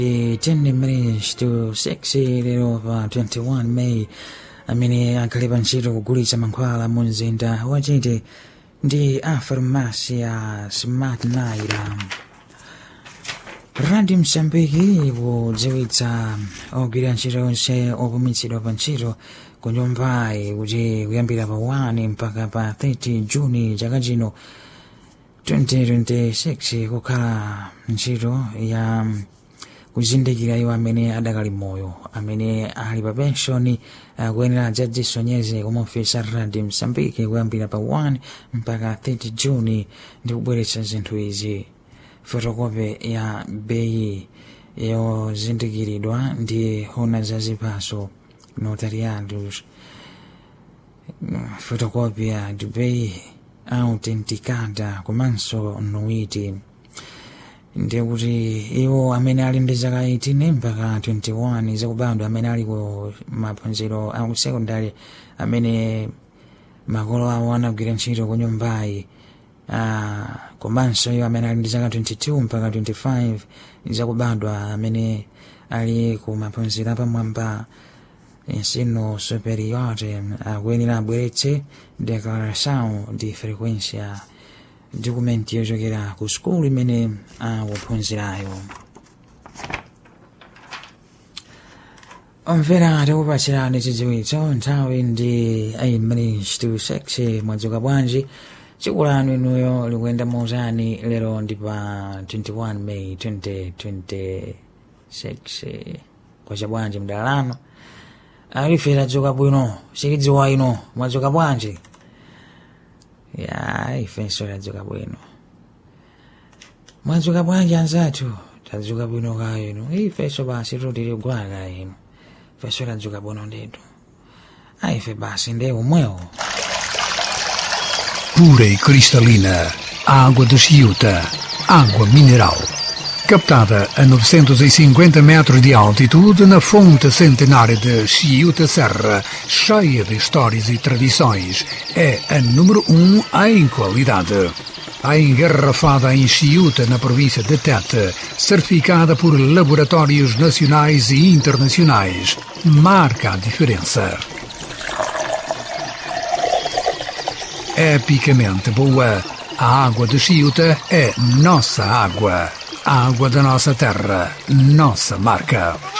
10 minutes to 6 lero pa 21 May amene akhalepa ntchito kugulitsa mankhwala mu mzinda wachite ndi a farumasi ya smart naira radio msambiki kudziwitsa ogwira ntchito onse opumitsidwa pa ntchito ku nyumbayi kuti kuyambira pa 1 mpaka pa 30 juni chaka chino 2026 kukhala ntchito ya kuzindikira iwo amene adakali moyo amene ali pa penshoni akuyenera adzadzisonyeze ku ofesi ya radio msambiki kuyambira pa 1 mpaka 30 juni ndi kubweretsa zinthu izi fotokope ya beyi yozindikiridwa ndi hona za zipaso notariados fotokopia de beyi autenticada komanso nuiti ndikuti iwo amene ali ndi zaka 18 mpaka 21 zakubadwa amene ali ku maphunziro a sekondari amene makolo awo anagwira ntchito ku nyumbayi uh, komanso iwo amene ali ndi zaka 22 mpaka 25 zakubadwa amene ali ku maphunziro apamwamba ensino superiore akuyenera abweretse declaração de frequência dokumenti yochokera ku sukulu imene akuphunzirayo omvera tikupatsirani chidziwitso nthawi ndi 8 minutes to 6 mwadzuka bwanji tsiku lanu inuyo likuyenda motani lero ndi pa 21 may 2026 kwacha bwanji mdala lano alife tadzuka bwino silidziwa ino mwadzuka bwanji ya ifenso tadzuka bwino mwadzuka bwanji anzathu tadzuka bwino kayo ino ifenso basi tutili gwala kayo ino ifenso tadzuka bwino ndetu aife basi nde umwewo pura e cristalina, água de Chiuta, água mineral. Captada a 950 metros de altitude na fonte centenária de Chiuta Serra, cheia de histórias e tradições, é a número um em qualidade. A engarrafada em Chiuta, na província de Tete, certificada por laboratórios nacionais e internacionais, marca a diferença. epicamente boa. A água de Chiuta é nossa água. A água da nossa terra, nossa marca.